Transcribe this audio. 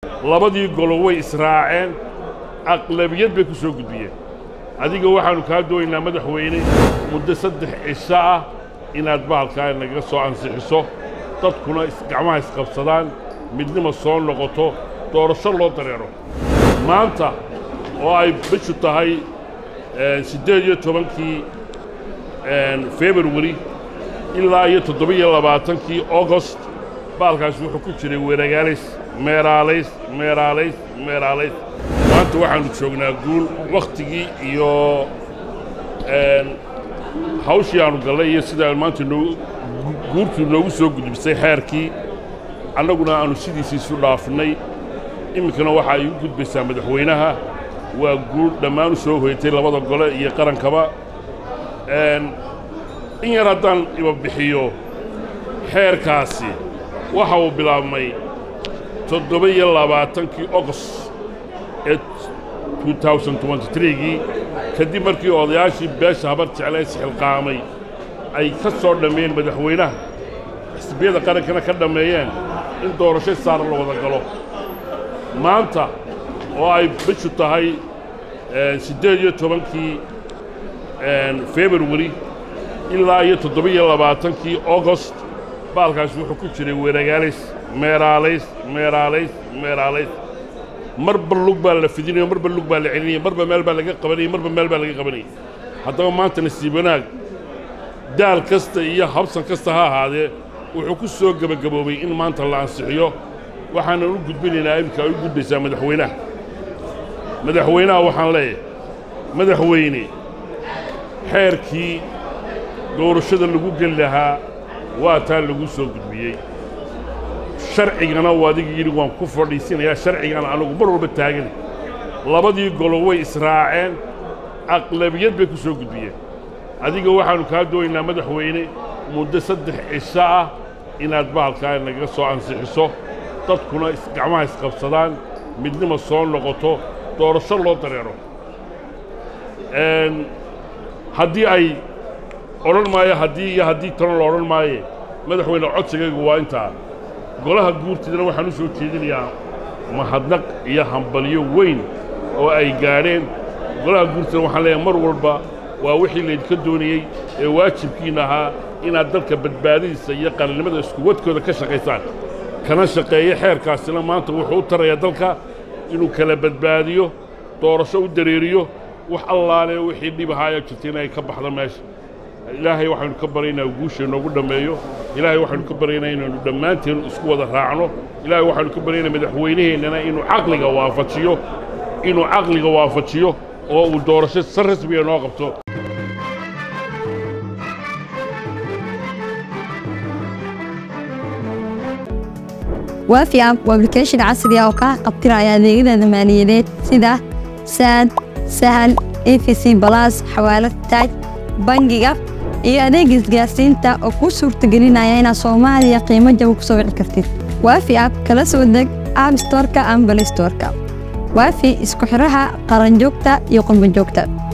labadii golo way israaceen aqlabiyad bay ku soo gudbiyeen adiga waxaannu kaa doonaynaa madaxweyne muddo saddex cisho ah inaad bahalkaa nagaga soo ansixiso dadkuna gacmaha isqabsadaan midnima soo noqoto doorasho loo dareero maanta oo ay bishu tahay siddeed iyo tobankii februari ilaa iyo toddobiyo labaatankii augost baalkaasi wuxuu ku jiray weeragaalays meeraalays meeraalays meeraalays maanta waxaannu joognaa guul wakhtigii iyo hawshii aannu gallay iyo sidaa maanta noo guurtuu noogu soo gudbisay xeerkii annaguna aannu sidiisii isu dhaafnay iminkana waxa ay u gudbaysaa madaxweynaha waa guul dhammaan u soo hoyatay labada gole iyo qarankaba in yar haddaan iba bixiyo xeerkaasi waxa uu bilaabmay toddoba iyo labaatankii ogost ee gii kadib markii odayaashii beesha habar jecla isxilqaamay ay ka soo dhammeeyeen madaxweynaha xisbiyada qarankana ka dhammeeyeen in doorasho saara la wada galo maanta oo ay bishu tahay siddeed iyo tobankii februari ilaa iyo toddobiyo labaatankii augost baalkaasi wuxuu ku jiray weeragaalays meeraalays meeraalays meeraalays marba lug baa la fidinayo marba lug baa la celinaya marba meel baa laga qabanaya marba meel baa laga qabanaya haddaba maanta nasiib wanaag daal kasta iyo habsan kasta ha ahaadee wuxuu ku soo gebagaboobay in maanta la ansixiyo waxaanan u gudbinaynaa iminka ay u gudbaysaa madaxweynaha madaxweynaha waxaan leeyahay madaxweyne xeerkii doorashada lagu geli lahaa waa taa lagu soo gudbiyey sharcigana u adiga yidhi waan ku fadhiisinayaa sharcigana anagu mar walba taagana labadii golo way israaceen aqlabiyad bay ku soo gudbiyeen adiga waxaannu kaa doonaynaa madaxweyne muddo saddex cisho ah inaad bahalkaa nagaga soo ansixiso dadkuna gacmaha isqabsadaan midnima soo noqoto doorasho loo dareero haddii ay odhan maayo haddii iyo haddii tano la odhan maaye madaxweyne codsigaygu waa intaa golaha guurtidana waxaan u soo jeedinayaa mahadnaq iyo hambalyo weyn oo ay gaadheen golaha guurtidana waxaan leeyahay mar walba waa wixii laydinka doonayey ee waajibkiinna ahaa inaad dalka badbaadadiisa iyo qalinimada iskuwadkooda ka shaqaysaan kana shaqeeya xeerkaasina maanta wuxuu u tarayaa dalka inuu kala badbaadiyo doorasho u dareeriyo wax allaale wixii dhib ahaaya jirta inay ka baxdo meesha ilaahay waxaynu ka baryaynaa guusha inoogu dhammeeyo ilaahay waxaynu ka baryaynaa inaynu dhammaanteen isku wada raacno ilaahay waxaynu ka baryaynaa madaxweynaheennana inuu caqliga waafajiyo inuu caqliga waafajiyo oo uu doorasho si rasmiga noo qabto waafi app waa application casri ah oo kaa qabtiraya adeegyada maaliyadeed sida saad sahal efc balas xawaalad taaj bangiga iyo adeega isgaarsiinta oo kuu suurtagelinaya inaad soomaaliya qiimo jaba ku soo wici kartid waafi app kala soo deg app storka ama balay storka waafi isku xidhaha qaranjoogta iyo qurbanjoogta